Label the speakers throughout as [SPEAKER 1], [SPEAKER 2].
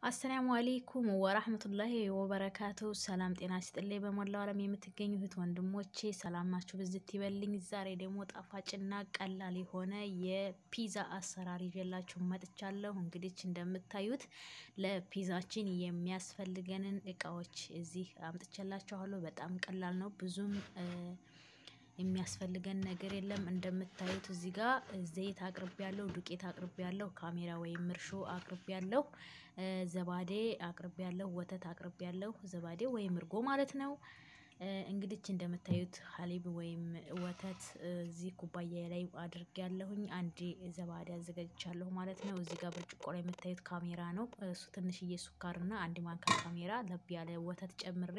[SPEAKER 1] አሰላሙ አሌይኩም ወራህመቱላሂ ወበረካቱ። ሰላም ጤና ይስጥልኝ። በሞላው ዓለም የምትገኙ እህት ወንድሞቼ ሰላም ናችሁ? ብዝት ይበልኝ። ዛሬ ደግሞ ጣፋጭና ቀላል የሆነ የፒዛ አሰራር ይዤላችሁ መጥቻለሁ። እንግዲህ እንደምታዩት ለፒዛችን የሚያስፈልገንን እቃዎች እዚህ አምጥቼላችኋለሁ። በጣም ቀላል ነው። ብዙም የሚያስፈልገን ነገር የለም። እንደምታዩት እዚህ ጋር ዘይት አቅርቤ ያለው፣ ዱቄት አቅርቤ ያለው፣ ካሜራ ወይም እርሾ አቅርቤ ያለው፣ ዘባዴ አቅርቤ ያለው፣ ወተት አቅርቤ ያለው፣ ዘባዴ ወይም እርጎ ማለት ነው። እንግዲህ እንደምታዩት ሀሊብ ወይም ወተት እዚህ ኩባያ ላይ አድርጌ ያለሁኝ፣ አንድ ዘባዴ አዘጋጅቻለሁ ማለት ነው። እዚህ ጋር ብርጭቆ ላይ የምታዩት ካሜራ ነው። እሱ ትንሽዬ ሱካርና አንድ ማንካ ካሜራ ለብ ያለ ወተት ጨምሬ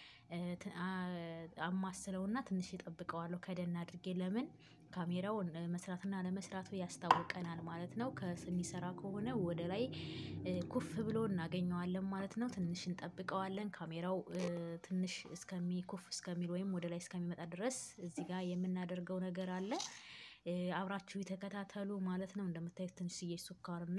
[SPEAKER 1] አማስለውና ትንሽ ይጠብቀዋለሁ ከደን አድርጌ። ለምን ካሜራው መስራትና ለመስራቱ ያስታውቀናል ማለት ነው። ከሚሰራ ከሆነ ወደ ላይ ኩፍ ብሎ እናገኘዋለን ማለት ነው። ትንሽ እንጠብቀዋለን። ካሜራው ትንሽ እስከሚ ኩፍ እስከሚል ወይም ወደ ላይ እስከሚመጣ ድረስ እዚህ ጋር የምናደርገው ነገር አለ። አብራችሁ የተከታተሉ ማለት ነው። እንደምታዩት ትንሽዬ ሱካርና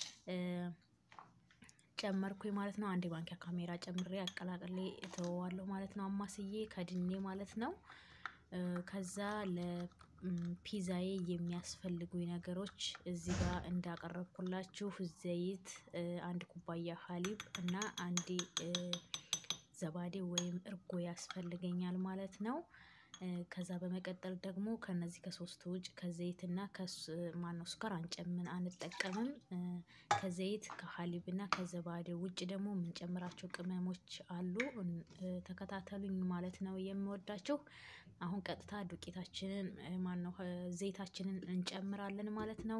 [SPEAKER 1] ጨመርኩኝ ማለት ነው። አንድ ማንኪያ ካሜራ ጨምሬ አቀላቅሌ እተወዋለሁ ማለት ነው። አማስዬ ከድኔ ማለት ነው። ከዛ ለፒዛዬ የሚያስፈልጉኝ ነገሮች እዚህ ጋር እንዳቀረብኩላችሁ ዘይት፣ አንድ ኩባያ ሀሊብ እና አንድ ዘባዴ ወይም እርጎ ያስፈልገኛል ማለት ነው። ከዛ በመቀጠል ደግሞ ከነዚህ ከሶስቱ ውጭ ከዘይትና ማነው ስኳር አንጨምን አንጠቀምም። ከዘይት ከሀሊብ እና ከዘባዴ ውጭ ደግሞ የምንጨምራቸው ቅመሞች አሉ። ተከታተሉኝ ማለት ነው የምወዳችሁ። አሁን ቀጥታ ዱቄታችንን ማነው ዘይታችንን እንጨምራለን ማለት ነው።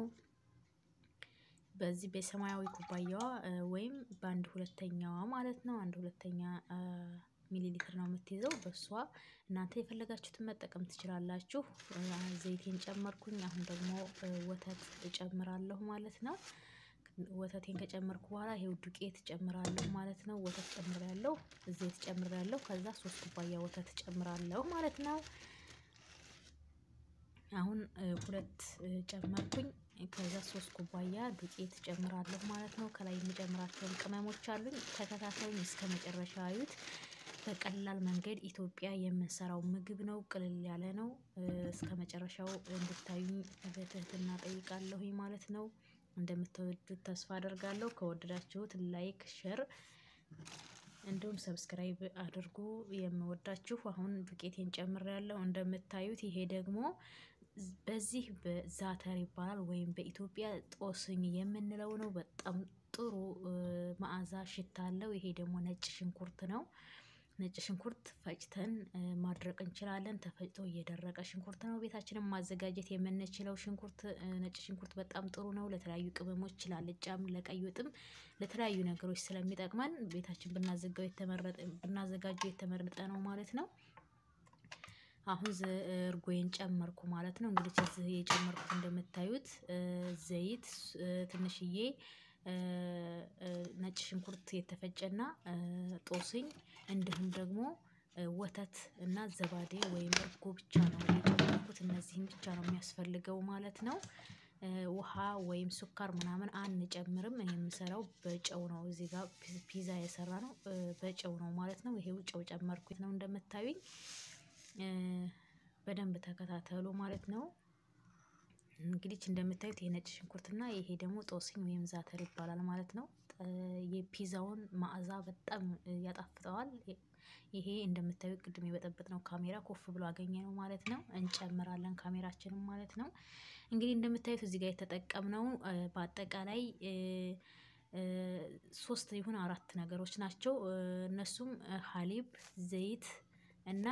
[SPEAKER 1] በዚህ በሰማያዊ ኩባያዋ ወይም በአንድ ሁለተኛዋ ማለት ነው። አንድ ሁለተኛ ሚሊ ሊትር ነው የምትይዘው። በሷ እናንተ የፈለጋችሁትን መጠቀም ትችላላችሁ። ዘይቴን ጨመርኩኝ። አሁን ደግሞ ወተት እጨምራለሁ ማለት ነው። ወተቴን ከጨመርኩ በኋላ ይሄው ዱቄት ጨምራለሁ ማለት ነው። ወተት ጨምራለሁ፣ ዘይት ጨምራለሁ። ከዛ ሶስት ኩባያ ወተት ጨምራለሁ ማለት ነው። አሁን ሁለት ጨመርኩኝ። ከዛ ሶስት ኩባያ ዱቄት ጨምራለሁ ማለት ነው። ከላይ የምጨምራቸውን ቅመሞች አሉኝ። ተከታተሉኝ እስከ መጨረሻ አዩት። በቀላል መንገድ ኢትዮጵያ የምንሰራው ምግብ ነው። ቅልል ያለ ነው። እስከ መጨረሻው እንድታዩኝ በትህትና ጠይቃለሁኝ ማለት ነው። እንደምትወዱት ተስፋ አደርጋለሁ። ከወደዳችሁት ላይክ፣ ሸር እንዲሁም ሰብስክራይብ አድርጉ። የምወዳችሁ አሁን ዱቄቴን ጨምሬያለሁ። እንደምታዩት ይሄ ደግሞ በዚህ በዛተር ይባላል ወይም በኢትዮጵያ ጦስኝ የምንለው ነው። በጣም ጥሩ መዓዛ ሽታ አለው። ይሄ ደግሞ ነጭ ሽንኩርት ነው። ነጭ ሽንኩርት ፈጭተን ማድረቅ እንችላለን። ተፈጭቶ እየደረቀ ሽንኩርት ነው። ቤታችንን ማዘጋጀት የምንችለው ሽንኩርት ነጭ ሽንኩርት በጣም ጥሩ ነው። ለተለያዩ ቅመሞች፣ ላልጫም፣ ለቀይ ወጥም ለተለያዩ ነገሮች ስለሚጠቅመን ቤታችን ብናዘጋጀው የተመረጠ ነው ማለት ነው። አሁን እርጎዬን ጨመርኩ ማለት ነው። እንግዲህ እዚህ የጨመርኩት እንደምታዩት ዘይት፣ ትንሽዬ ነጭ ሽንኩርት የተፈጨና ጦስኝ እንዲሁም ደግሞ ወተት እና ዘባዴ ወይም እርጎ ብቻ ነው የጨመርኩት። እነዚህም ብቻ ነው የሚያስፈልገው ማለት ነው። ውሃ ወይም ስኳር ምናምን አንጨምርም። እኔ የምሰራው በጨው ነው። እዚህ ጋር ፒዛ የሰራ ነው በጨው ነው ማለት ነው። ይሄው ጨው ጨመርኩት ነው እንደምታዩኝ። በደንብ ተከታተሉ ማለት ነው። እንግዲህ እንደምታዩት ይሄ ነጭ ሽንኩርትና ይሄ ደግሞ ጦስኝ ወይም ዛተር ይባላል ማለት ነው። የፒዛውን መዓዛ በጣም ያጣፍጠዋል። ይሄ እንደምታዩት ቅድም የበጠበጥ ነው ካሜራ ኮፍ ብሎ አገኘ ነው ማለት ነው። እንጨምራለን ካሜራችንም ማለት ነው። እንግዲህ እንደምታዩት እዚህ ጋር የተጠቀምነው በአጠቃላይ ሶስት ይሁን አራት ነገሮች ናቸው። እነሱም ሀሊብ፣ ዘይት እና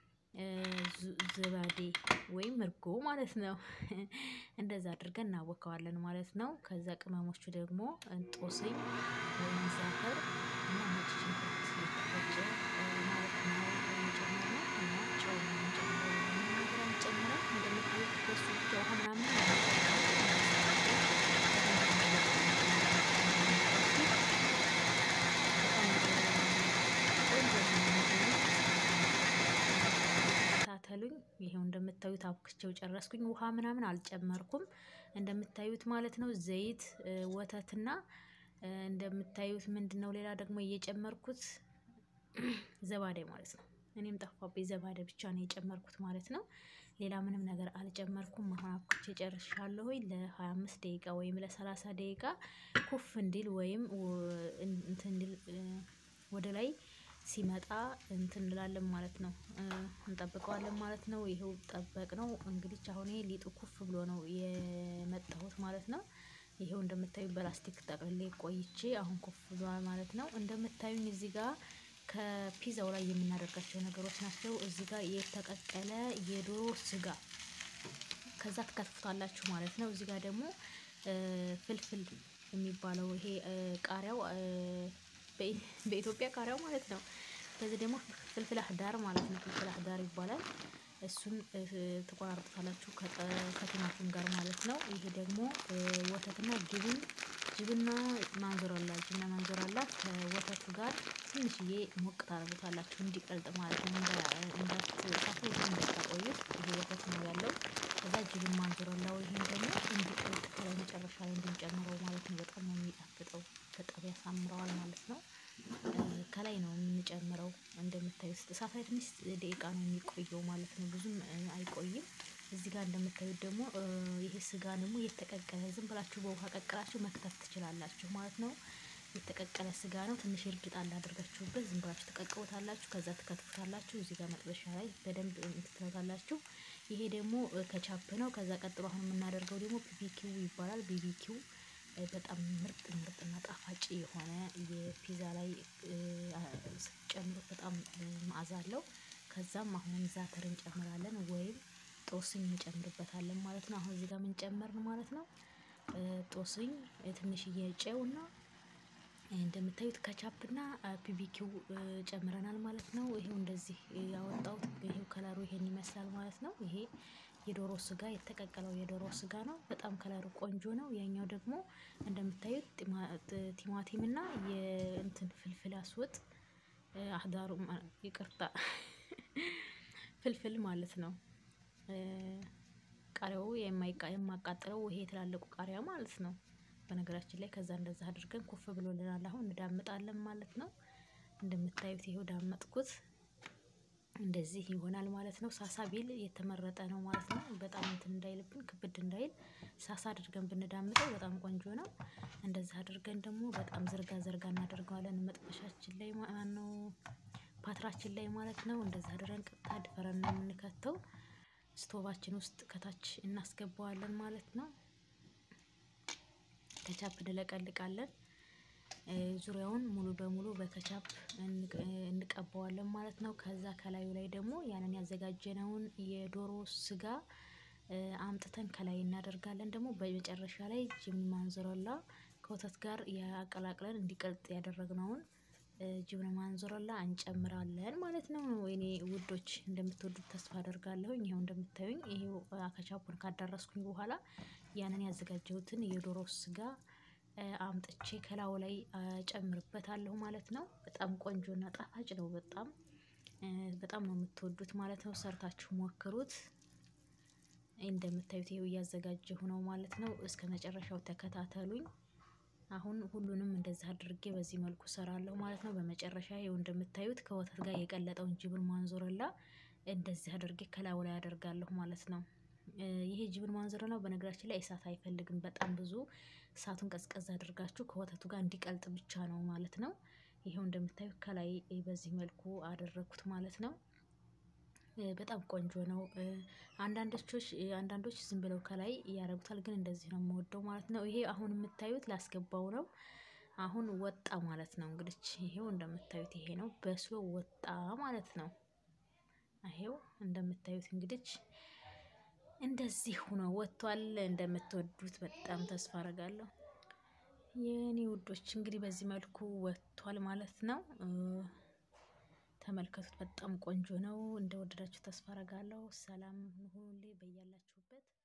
[SPEAKER 1] ዘባዴ ወይም እርጎ ማለት ነው። እንደዛ አድርገን እናቦከዋለን ማለት ነው። ከዛ ቅመሞቹ ደግሞ ጦስኝ ወይም ዛተር እና ነጭ ሽንኩርት የተፈጨ ማለት ነው የጨመርነው እና ጨው ነው የምንጨምረው። ነገር አንጨምረው እንደምታዩት በሱ ብቻ ውሃ ምናምን ተከታተሉኝ። ይሄው እንደምታዩት አብክቼው ጨረስኩኝ። ውሃ ምናምን አልጨመርኩም እንደምታዩት ማለት ነው። ዘይት ወተትና እንደምታዩት ምንድነው ሌላ ደግሞ እየጨመርኩት ዘባዴ ማለት ነው። እኔም ጠፋብኝ ዘባዴ ብቻ ነው የጨመርኩት ማለት ነው። ሌላ ምንም ነገር አልጨመርኩም። አሁን አብኩቼ ጨርሻለሁ። ለ25 ደቂቃ ወይም ለ30 ደቂቃ ኩፍ እንዲል ወይም እንትን እንዲል ወደ ላይ ሲመጣ እንትን እንላለን ማለት ነው። እንጠብቀዋለን ማለት ነው። ይሄው ጠበቅ ነው እንግዲህ አሁን ይሄ ሊጡ ኩፍ ብሎ ነው የመጣሁት ማለት ነው። ይሄው እንደምታዩ በላስቲክ ጠቅልሌ ቆይቼ አሁን ኩፍ ብሏል ማለት ነው። እንደምታዩኝ እዚህ ጋር ከፒዛው ላይ የምናደርጋቸው ነገሮች ናቸው። እዚህ ጋር የተቀቀለ የዶሮ ስጋ ከዛ ትከትፉታላችሁ ማለት ነው። እዚህ ጋር ደግሞ ፍልፍል የሚባለው ይሄ ቃሪያው በኢትዮጵያ ቃሪያው ማለት ነው። ከዚህ ደግሞ ፍልፍል አህዳር ማለት ነው። ፍልፍል አህዳር ይባላል። እሱን ትቆራርጡታላችሁ ከቲማቲም ጋር ማለት ነው። ይሄ ደግሞ ወተትና ጅብን ጅብና ማንዞራላ ጅብና ማንዞራላ ከወተቱ ጋር ትንሽዬ ሞቅ ታደርጉታላችሁ እንዲቀልጥ ማለት ነው። እንዳትሳቱ እንዳታቆዩት ይሄ ወተት ነው ያለው። ከዛ ጅብን ማንዞራላው ይሄን ደግሞ እንዲቀልጥ ከላይ መጨረሻ ላይ እንድንጨምረው ማለት ነው። በጣም ነው የሚጣፍጠው በጣም ያሳምረዋል ማለት ነው። ከላይ ነው የምንጨምረው እንደምታዩት እሳት ላይ ትንሽ ደቂቃ ነው የሚቆየው ማለት ነው። ብዙም አይቆይም። እዚህ ጋር እንደምታዩት ደግሞ ይሄ ስጋ ደግሞ የተቀቀለ ዝም ብላችሁ በውሃ ቀቅላችሁ መክተፍ ትችላላችሁ ማለት ነው። የተቀቀለ ስጋ ነው ትንሽ እርድ ጣል አድርጋችሁበት ዝም ብላችሁ ትቀቅሉታላችሁ ከዛ ትከትፉታላችሁ እዚህ ጋር መጥበሻ ላይ በደንብ እንትን ትሉታላችሁ። ይሄ ደግሞ ከቻፕ ነው። ከዛ ቀጥሎ አሁን የምናደርገው ደግሞ ቢቢኪው ይባላል። ቢቢኪው በጣም ምርጥ ምርጥና ጣፋጭ የሆነ የፒዛ ላይ ስትጨምሩት በጣም መዓዛ አለው። ከዛም አሁንም ዛተር እንጨምራለን ወይም ጦስኝ እንጨምርበታለን ማለት ነው። አሁን እዚህ ጋር ምን ጨመርን ማለት ነው። ጦስኝ ትንሽዬ ጨውና እንደምታዩት ከቻፕና ቢቢኪው ጨምረናል ማለት ነው። ይሄው እንደዚህ ያወጣሁት ይሄው ከለሩ ይሄን ይመስላል ማለት ነው። ይሄ የዶሮ ስጋ የተቀቀለው የዶሮ ስጋ ነው። በጣም ከለሩ ቆንጆ ነው። ያኛው ደግሞ እንደምታዩት ቲማቲም እና የእንትን ፍልፍል አስወጥ አህዳሩ ይቅርታ ፍልፍል ማለት ነው። ቃሪያው የማያቃጥለው ይሄ ትላልቁ ቃሪያ ማለት ነው። በነገራችን ላይ ከዛ እንደዛ አድርገን ኩፍ ብሎልናል አሁን እንዳምጣለን ማለት ነው። እንደምታዩት ይሄው ዳመጥኩት እንደዚህ ይሆናል ማለት ነው። ሳሳ ቢል የተመረጠ ነው ማለት ነው። በጣም እንትን እንዳይልብን ክብድ እንዳይል ሳሳ አድርገን ብንዳምጠው በጣም ቆንጆ ነው። እንደዛ አድርገን ደግሞ በጣም ዝርጋ ዝርጋ እናደርገዋለን መጥበሻችን ላይ ማነው ፓትራችን ላይ ማለት ነው። እንደዛ አድርገን ቀጥታ ድፈረን ነው የምንከተው። ስቶቫችን ውስጥ ከታች እናስገባዋለን ማለት ነው። ከቻፕ እንለቀልቃለን። ዙሪያውን ሙሉ በሙሉ በከቻፕ እንቀባዋለን ማለት ነው። ከዛ ከላዩ ላይ ደግሞ ያንን ያዘጋጀነውን የዶሮ ስጋ አምጥተን ከላይ እናደርጋለን ደግሞ በመጨረሻ ላይ ጅብን ማንዞሮላ ከወተት ጋር ያቀላቅለን እንዲቀልጥ ያደረግነውን ጅብን ማንዞሮላ እንጨምራለን ማለት ነው። ወይኔ ውዶች እንደምትወዱት ተስፋ አደርጋለሁኝ። ይኸው እንደምታዩኝ ይሄው ከቻፑን ካዳረስኩኝ በኋላ ያንን ያዘጋጀሁትን የዶሮ ስጋ አምጥቼ ከላዩ ላይ እጨምርበታለሁ ማለት ነው። በጣም ቆንጆና ጣፋጭ ነው። በጣም በጣም ነው የምትወዱት ማለት ነው። ሰርታችሁ ሞክሩት። እንደምታዩት ይሄው እያዘጋጀሁ ነው ማለት ነው። እስከመጨረሻው ተከታተሉኝ። አሁን ሁሉንም እንደዚህ አድርጌ በዚህ መልኩ እሰራለሁ ማለት ነው። በመጨረሻ ይኸው እንደምታዩት ከወተት ጋር የቀለጠውን ጅብን ማንዞሮላ እንደዚህ አድርጌ ከላዩ ላይ አደርጋለሁ ማለት ነው። ይሄ ጅብን ማንዞሮላ በነገራችን ላይ እሳት አይፈልግም በጣም ብዙ እሳቱን ቀዝቀዝ አድርጋችሁ ከወተቱ ጋር እንዲቀልጥ ብቻ ነው ማለት ነው። ይኸው እንደምታዩት ከላይ በዚህ መልኩ አደረኩት ማለት ነው። በጣም ቆንጆ ነው። አንዳንዶች አንዳንዶች ዝም ብለው ከላይ ያደርጉታል ግን እንደዚህ ነው የምወደው ማለት ነው። ይሄ አሁን የምታዩት ላስገባው ነው። አሁን ወጣ ማለት ነው። እንግዲህ ይሄው እንደምታዩት ይሄ ነው በስሎ ወጣ ማለት ነው። ይሄው እንደምታዩት እንግዲህ እንደዚህ ሆኖ ወጥቷል። እንደምትወዱት በጣም ተስፋ አደርጋለሁ። የኔ ውዶች እንግዲህ በዚህ መልኩ ወጥቷል ማለት ነው። ተመልከቱት በጣም ቆንጆ ነው። እንደወደዳችሁ ተስፋ አደርጋለሁ። ሰላም ሁኑልኝ በያላችሁበት